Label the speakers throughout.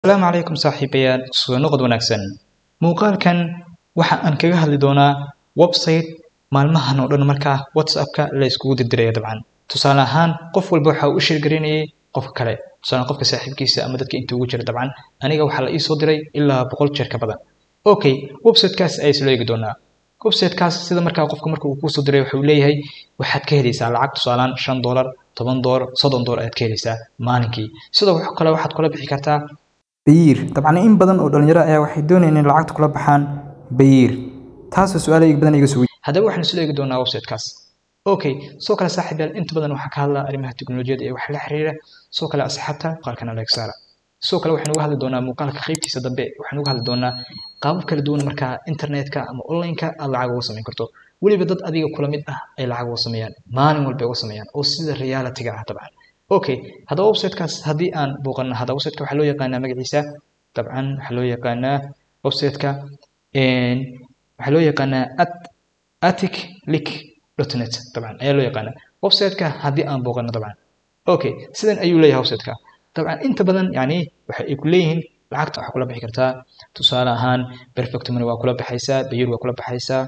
Speaker 1: asalaamu calaykum saaxiibayaal soo noqod wanaagsan muuqaalkan waxa aan kaga hadli doonaa website maalmahan oo dhan markaa whatsappka la iskugu dirdiraya dabcan tusaale ahaan qof walba waxa uu u sheergarinayay qofka kale tusaale qofka saaxiibkiisa ama dadka inta ugu jira dabcan aniga waxaa la ii soo diray ilaa boqol jeer ka badan okay websitekaas ayaa isla eegi doonaa websitekaas sida markaa qofka marka uu kusoo diray wuxuu leeyahay waxaad ka helaysaa lacag tusaalaan shan doolar toban doolar soddon doolar ayaad ka helaysaa maalinkii sidoo kale waxaad kula bixi kartaa
Speaker 2: bayiir dabcan in badan oo dhalinyaro ayaa waxay doonayaan in lacagta kula baxaan bayiir taasoo su-aalo badan iga soo
Speaker 1: haddaba waxaan isla eegi doonaa websitekaas okay soo kale saaxiibayaal inta badan waxaa ka hadlaa arrimaha teknolojiyadda ee wax la xiriira soo kale asxaabta muuqaalkan aleeg saara sidoo kale waxaan uga hadli doonaa muuqaalka qaybtiisa dambe waxaan uga hadli doonaa qaabab kala duwan markaa internetka ama online-ka aad lacag uga samayn karto weliba dad adiga kula mid ah ay lacag uga sameeyaan maalin walba uga sameeyaan oo sida reality-ga ah dabcan okay haddaba websitekaas haddii aan booqano haddaba websiteka waxaa loo yaqaanaa magaciisa dabcan waxaa loo yaqaanaa websiteka waxaa loo yaqaanaa at atic lick dot net dabcan ayaa loo yaqaanaa websiteka haddii aan booqano dabcan okay sidan ayuu leeyahay websiteka dabcan inta badan yani waxa ay ku leeyihiin lacagta waxaa kula bixi kartaa tusaale ahaan perfect money waa kula baxaysaa bayir waa kula baxaysaa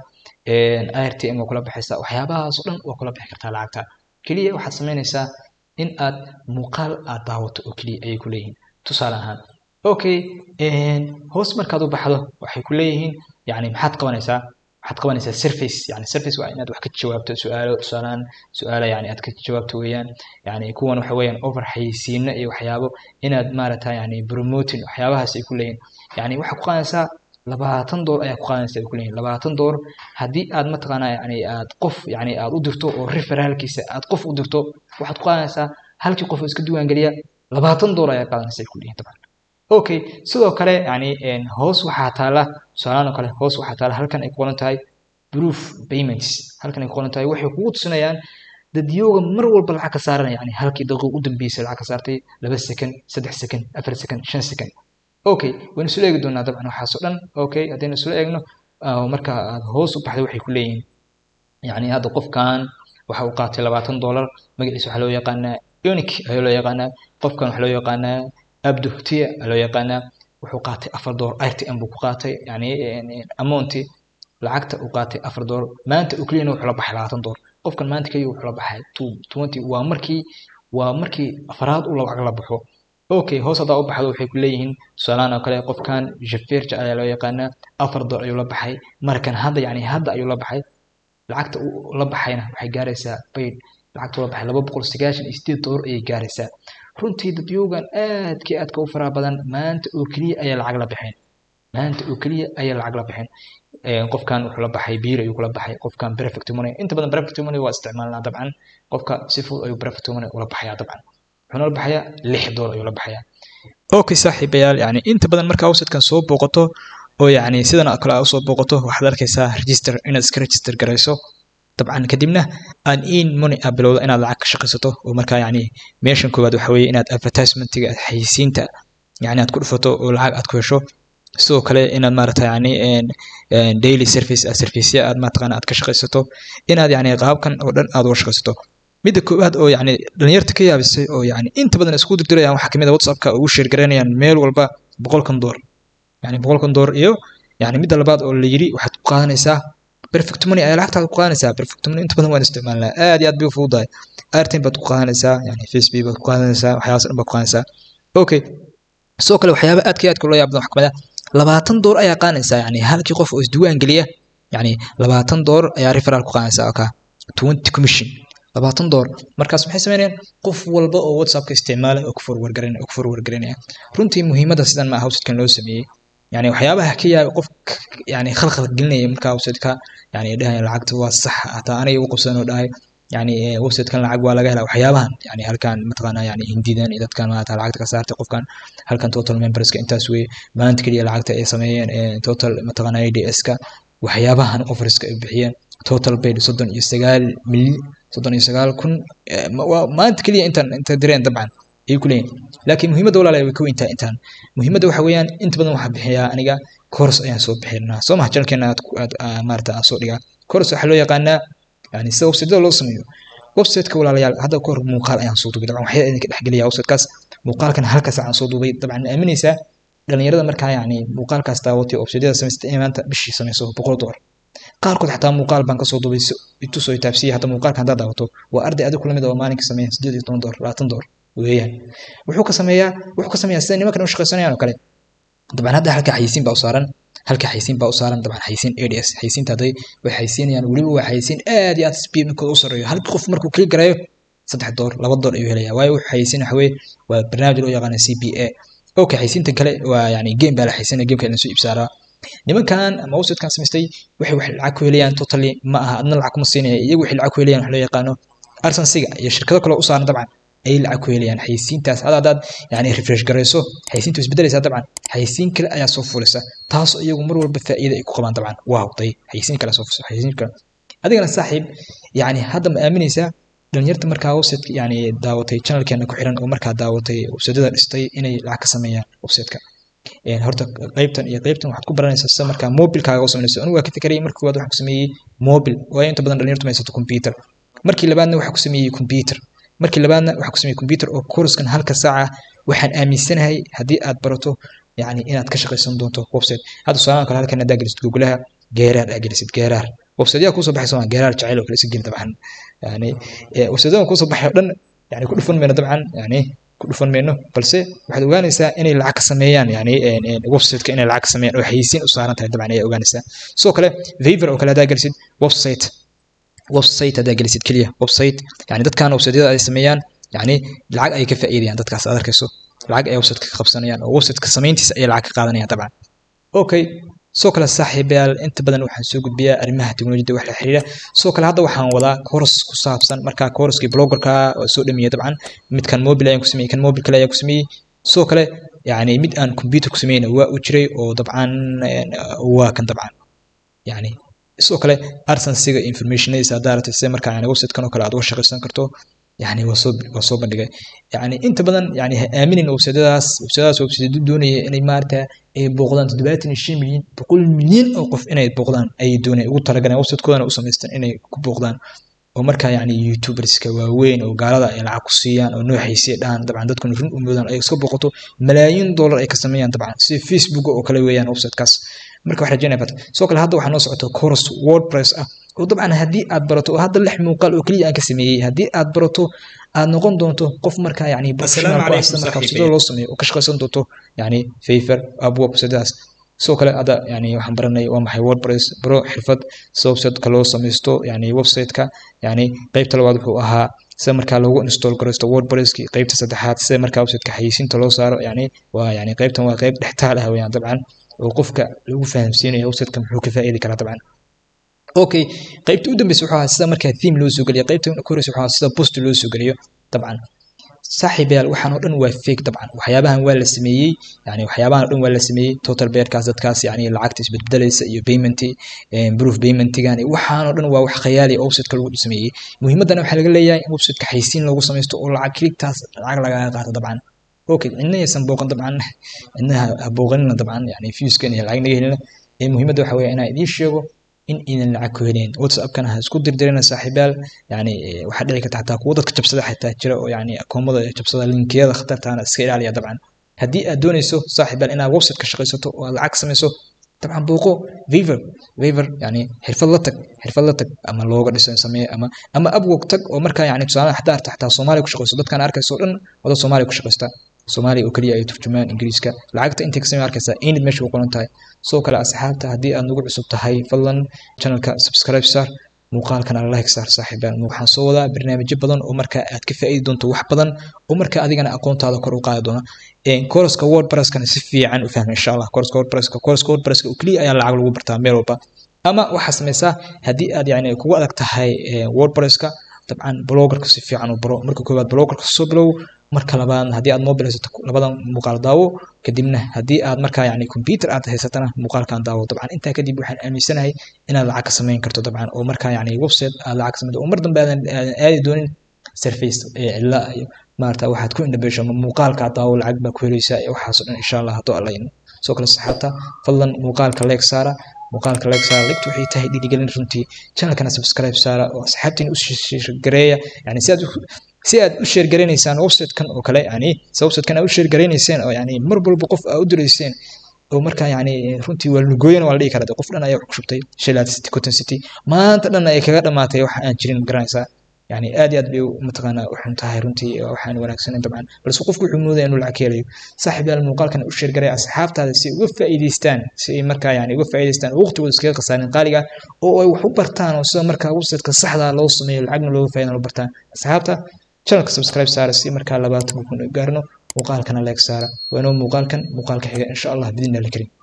Speaker 1: irtm waa kula baxaysaa waxyaabahaas oo dhan waa kula bixi kartaa lacagta keliya waxaad samaynaysaa in aad muuqaal aad daawato oo keliya ayay ku leeyihiin tusaale ahaan okay hoos markaad u baxdo waxay ku leeyihiin yani maxaad qabanaysaa waxaad qabanaysaa surface yani surface waa inaad wax ka jawaabto su-aalo tusaalaan su-aalo yani aad ka jawaabto weeyaan yani kuwan waxa weeyaan over xayeysiino iyo waxyaabo inaad maaragta yani promoting waxyaabahaas ay ku leeyihin yani waxaad ku qaadaysaa labaatan door ayaa ku qaadanaysa ay ku leeyihin labaatan door haddii aad mataqaanaa yani aad qof yani aad u dirto oo referaalkiisa aad qof u dirto waxaad ku qaadanaysaa halkii qof oo iska diiwaangeliya labaatan door ayaa qaadanaysa ay ku leeyihin dabcan okay sidoo kale yani hoos waxaa taala tusaalaan oo kale hoos waxaa taala halkan ay ku qoran tahay proof payments halkan ay ku qoran tahay waxay kugu tusinayaan dadyooga mar walba lacag ka saaranaya yani halkii daqiiq u dambeysay lacag ka saartay laba second saddex second afar second shan second okay waynu isla eegi doonaa dabcan waxaas oo dhan okay haddaynu isla eegno marka aad hoos u baxday waxay ku leeyihiin yani hadda qofkan waxa uu qaatay labaatan dollar magaciisa waxaa loo yaqaanaa unic ayaa loo yaqaanaa qofkan waxaa loo yaqaanaa abduhtiya loo yaqaanaa wuxuu qaatay afar door rtm buu ku qaatay yani amonti lacagta uu qaatay afar door maanta uu keliyana wuxuu la baxay labaatan door qofkan maanta keliya wuxuu la baxay two twenty waa markii waa markii afraad uu lacag la baxo okay hoos haddaa u baxdo waxay ku leeyihiin tusaalahaan oo kale qofkan jafirja ayaa loo yaqaanaa afar door ayuu la baxay markan hadda yani hadda ayuu la baxay lacagta uu la baxayna waxay gaaraysaa bayd lacagta uu la baxay laba boqol sagaashan iyo sideed door ayay gaaraysaa runtii dadyoogan aadkii aadka u faraha badan maanta oo keliya ayaa lacag la bixeen maanta oo keliya ayaa lacag la bixeen qofkan wuxuu la baxay biir ayuu kula baxay qofkan perfect money inta badan perfect money waa isticmaalnaa dabcan qofka si fudud ayuu perfect money ula baxayaa dabcan wuxuuna la baxayaa lix door ayuu la baxayaa okay saaxiibayaal yani inta badan markaa websitekan soo booqato oo yani sidan oo kale aa usoo booqato waxaad arkaysaa register inaad iska register garayso dabcan kadibna aan in money aa bilowdo inaad lacag ka shaqaysato oo markaa yani meeshan koowaad waxa weeye inaad advertisementiga xayisiinta yani aad ku dhufato oo lacag aad ku hesho sidoo kale inaad maaragta yani daily service serviceya aad mataqaana aad ka shaqaysato inaad yani qaabkan oo dhan aad uga shaqaysato midda koowaad oo yani dhalinyarta ka yaabisay oo yani inta badan isku dirdirayaan waxaa kamid a whatsappka ugu sheergaranayaan meel walba boqolkan door yani boqolkan door iyo yani midda labaad oo la yiri waxaad ku qaadanaysaa perfect money ayaa lacagtaada ku qaadanaysaa perfect money inta badan waan isticmaalnaa aad iyo aad bay u fududahay airtime baad ku qaadanaysaa yani facebook baad ku qaadanaysaa waxyaabaas dhan baad ku qaadanaysaa okay sidoo kale waxyaaba aadka iyo aadka loo yaabdan wax kamid ah labaatan door ayaa qaadanaysaa yani halkii qof oo isdiiwaan geliya yani labaatan door ayaa referal ku qaadanaysaa oka twenty commission labaatan door markaas maxay sameynayaan qof walba oo whatsappka isticmaala oo ku forward garanaya oo ku forward garanaya runtii muhiimadda sidan ma aha websitekan loo sameeyey yani waxyaabaha ka yaaba qof yani khalkhal gelinaya markaa websiteka yani dhahay lacagta waa sax hataa aniga u qabsan oo dhahay yani websitekan lacag waa laga helaa waxyaabahan yani halkan mataqaana yani hindidan iyo dadkan maata lacagta ka saartay qofkan halkan total memberska intaas weye maanta keliya lacagta ay sameeyeen total mataqaana ads-ka waxyaabahan offerska ay bixiyeen total paid soddon iyo sagaal milyan soddon iyo sagaal kun maanta keliya intaan inta direen dabcan ayay ku leeyihin laakiin muhiimadda walaalahay way ka weyntaa intaan muhiimadda waxa weeyaan inta badan waxaa bixiyaa aniga course ayaan soo bixinaa soo maha channelkeena aad maarata aan soo dhigaa course waxaa loo yaqaanaa yani sida websiteda loo sameeyo websiteka walaalayaal hadda ka hor muuqaal ayaan soo duubay dabcan waxyaa idinka dhexgelaya websitekaas muuqaalkan halkaas aan soo duubay dabcan aaminaysaa dhalinyarada markaa yani muuqaalkaas daawatay websaydyada samaystay inay maanta bishii samayso boqol dolar qaarkood xataa muuqaal baan kasoo duubay itusoo taabsiyay hata muuqaalka haddaad daawato waa arday adigu lamid oo maalinka sameeya sideed iyo toban dolar labaatan dolar weeyaan wuxuu ka sameeyaa wuxuu ka sameeyaa sida nimankan u shaqaysanayaan oo kale dabcan hadda halka xayisiin baa u saaran halka xayisiin baa u saaran dabcan xayisiin ads xayisiinta hadday way xayisiinayaan weliba waa xayisiin aad iyo aad speedkooda u sareeyo halkii qof markuu kili garayo saddex dolar laba dolar ayuu helaya waayo wuxuu xayisiin waxa weye waa barnaamij loo yaqaana c b a okay xayisiinta kale waa yani game baa la xayisiinaya gameka lasoo iibsaaraa nimankan ama websitekan samaystay waxay wax lacag ku helayaan totally ma aha adna lacag kuma siinaya iyagu waxay lacag ku helayaan wax loo yaqaano arsensiga iyo shirkado kale u saaran dabcan ay lacag ku helayaan xayisiintaas hada hadaad yani refresh garayso xayisiinta way isbedelaysaa dabcan xayisiin kale ayaa soo fulisa taasoo iyagu mar walba faa'iida ay ku qabaan dabcan waaw day xayisiin kale soo fulisa xayisiin kale adigana saaxiib yani hadda ma aaminaysaa dhalinyarta markaa website yani daawatay channelkeena ku xiran oo markaa daawatay websiteyada dhistay inay lacag ka sameeyaan websiteka horta qaybtan iyo qaybtan waxaad ku baranaysaa sida markaa mobilkaaga u sameynayso anigu waa ka fikerayay markii koowaad waxaan ku sameeyey mobil waayo inta badan dhalinyartu ma haysato computer markii labaadna waxaan ku sameeyey computer markii labaadna waxaan ku sameeyey computer oo coursekan halka saaca waxaan aaminsanahay haddii aad barato yani inaad ka shaqaysan doonto website hadda tusaalaha kale halkan haddaa gelisid googlaha geeraar aa gelisid geeraar websiteyaa kusoo baxaysa waa geeraar jacayl oo kale iska geli dabcan yani websiteyadan kusoo baxay oo dhan yani ku dhufan mayno dabcan yani ku dhufan mayno balse waxaad ogaanaysaa inay lacag ka sameeyaan yani websiteka inay lacag ka sameeyaan oo xayisiin u saaran tahay dabcan ayaa ogaanaysaa sidoo kale favor oo kale haddaa gelisid website website haddaa gelisid keliya website yani dadkan websiteyada ay sameeyaan yani lacag ay ka faa'iidayaan dadkaas aad arkayso lacag ay websiteka ka qabsanayaan oo websiteka samayntiisa ayay lacag ka qaadanayaan dabcan okay soo kale saaxiibayaal inta badan waxaan soo gudbiyaa arrimaha teknolojiyada wax la xiriira soo kale hadda waxaan wadaa course ku saabsan markaa coursekii bloggerka waa soo dhamiyey dabcan midkan mobile ayaan ku sameeyey kan mobile kale ayaan ku sameeyey soo kale yani mid aan computer ku sameyna waa u jiray oo dabcan waa kan dabcan yani sidoo kale arsensiga informationadiisa haddaa ratay sida markaa yani websitekan oo kale aad uga shaqaysan karto yani waa soo waa soo bandhigay yani inta badan yani ha aaminin websitadaas websitadaas website doonaya inay maarata ay booqdaan toddobaatan iyo shan milyan boqol milyan oo qof inay booqdaan ayay doonayaan ugu talagaleen websitekoodana u samaystaan inay ku booqdaan oo markaa yani youtuberska waaweyn oo gaalada ay lacag ku siiyaan oo nooxaysiya dhahan dabcan dadkuna run u moodaan ay iska booqato malaayiin dollar ay ka sameeyaan dabcan sida facebook oo kale weeyaan websitekaas marka wax rajaynaya fat soo kale hadda waxaa noo socota course wordpress ah oo dabcan haddii aad barato oo hadda lix muuqaal oo keliya aan ka sameeyey haddii aad barato aad noqon doonto qof markaa yani professional ku ah sida markaa websiteda loo sameeyo oo ka shaqaysan doonto yani favor upwork websitadaas sidoo kale hadda yani waxaan baranay waa maxay wordpress baro xirfad sida websiteka loo samaysto yani websiteka yani qeybta labaad wuxuu ahaa sida markaa loogu install garaysto wordpresski qeybta saddexaad sida markaa websiteka xayisiinta loo saaro yani waa yani qeybtan waa qeyb dhextaal ah weyaan dabcan oo qofka lagu fahamsiinayo websiteka muxuu ka faa'iidi karaa dabcan okay qaybta u dambeysa wuxuu ahaa sida markaa theme loo soo geliyo qaybta koreysa wuxuu ahaa sida post loo soo geliyo dabcan saaxiibayaal waxaan oo dhan waa fake dabcan waxyaabahan waa la sameeyey yani waxyaabahan oo dhan waa la sameeyey total bearkaas dadkaas yani lacagta isbedbedelaysa iyo payment proof paymentgan waxaan oo dhan waa wax khayaali oo websiteka lagu sameeyey muhiimadana waxaa laga leeyahay in websiteka xaysiin loogu samaysto oo lacag kiligtaas lacag lagaga qaato dabcan okay cidna aysan booqan dabcan cidna ha booqanina dabcan yani viewskan iyo lacag naga helina ee muhiimadda waxa weeye inaan idiin sheego in idan lacag ku helayn whatsappkana ha isku dirdirina saaxiibayaal yani waxaa dhici karta xataa kuwo dadka jabsada xitaa jira oo yani akoomada jabsada linkiyada khatartaana iska ilaaliya dabcan haddii aad doonayso saaxiibayaal inaad website ka shaqaysato oo aad lacag samayso dabcan booqo favor favor yani xirfad la tag xirfad la tag ama looga dhiso samee ama ama upwork tag oo markaa yani tusaale xataa arta xataa soomaaliya ku shaqayso dadkan arkayso o dhan wada soomaaliya ku shaqaysta soomaaliya oo keliya ay turjumaan ingiriiska lacagta intay ka samey arkaysaa inid meesha ku qoran tahay sidoo kale asxaabta haddii aad nagu cusub tahay fadlan channelka subscribe sar muuqaalkan ala like saar saaxiibaan waxaan soo wadaa barnaamijyo badan oo markaa aad ka faa'iidi doonto wax badan oo markaa adigana aqoontaada kor u qaadi doona koroska wordpresskana si fiican u fahma insha allah koroska wordpresska koroska wordpresska oo keliya ayaa lacag lagu bartaa meel walba ama waxaa samaysaa haddii aad yani kugu adag tahay wordpresska dabcan blogerka si fiican u baro marka koowaad blogerka soo bilow marka labaadna haddii aad mobile haysato labadan muuqaal daawo kadibna haddii aad markaa yani computer aad haysatana muuqaalkan daawo dabcan intaa kadib waxaan aaminsanahay inaad lacag ka samayn karto dabcan oo markaa yani website aad lacag samayn oo mar dambe aadan aadi doonin surface ee cilla iyo maarata waxaad ku indhabeesho ama muuqaalkaa daawo lacag baa ku helaysaa iyo waxaasoo dhan insha allah hadduu allayn soo kale saxaabta fadlan muuqaalka leeg saara muuqaalka like saara ligtu waxay tahay dhiirigelin runtii channelkana subscribe saara oo asxaabtiin u shirgareeya yani si aad si aad u sheer garanaysaan website-kan oo kale yani se website-kan aad u sheer garanayseen oo yani mar walba qof aad u dirayseen oo markaa yani runtii waa lugooyan waa la dhihi karaa qof dhan ayaa wax ku shubtay Shalad City Cotton City maanta dhan ay kaga dhamaatay wax aan jirin garanaysaa yani aad iyo aad bay mataqaanaa u xun tahay runtii waxaan wanaagsaneyn dabcan balse qofku wuxuu moodaya inuu lacag ka helayo saaxiib yaal muuqaalkan u sheer garay asxaabtaada si uga faa'iidaystaan si ay markaa yani uga faa'iidaystaan waqtigooda iskaga khasaarin qaaliga oo ay wax u bartaan oo sida markaa website-ka saxda loo sameeyo lacagna looga faa'iidana loo bartaan asxaabta channelka subscribe saara si markaa labaatan kun gaarno muuqaalkana like saara waa inoo muuqaalkan muuqaalka xiga insha allah bidin la karim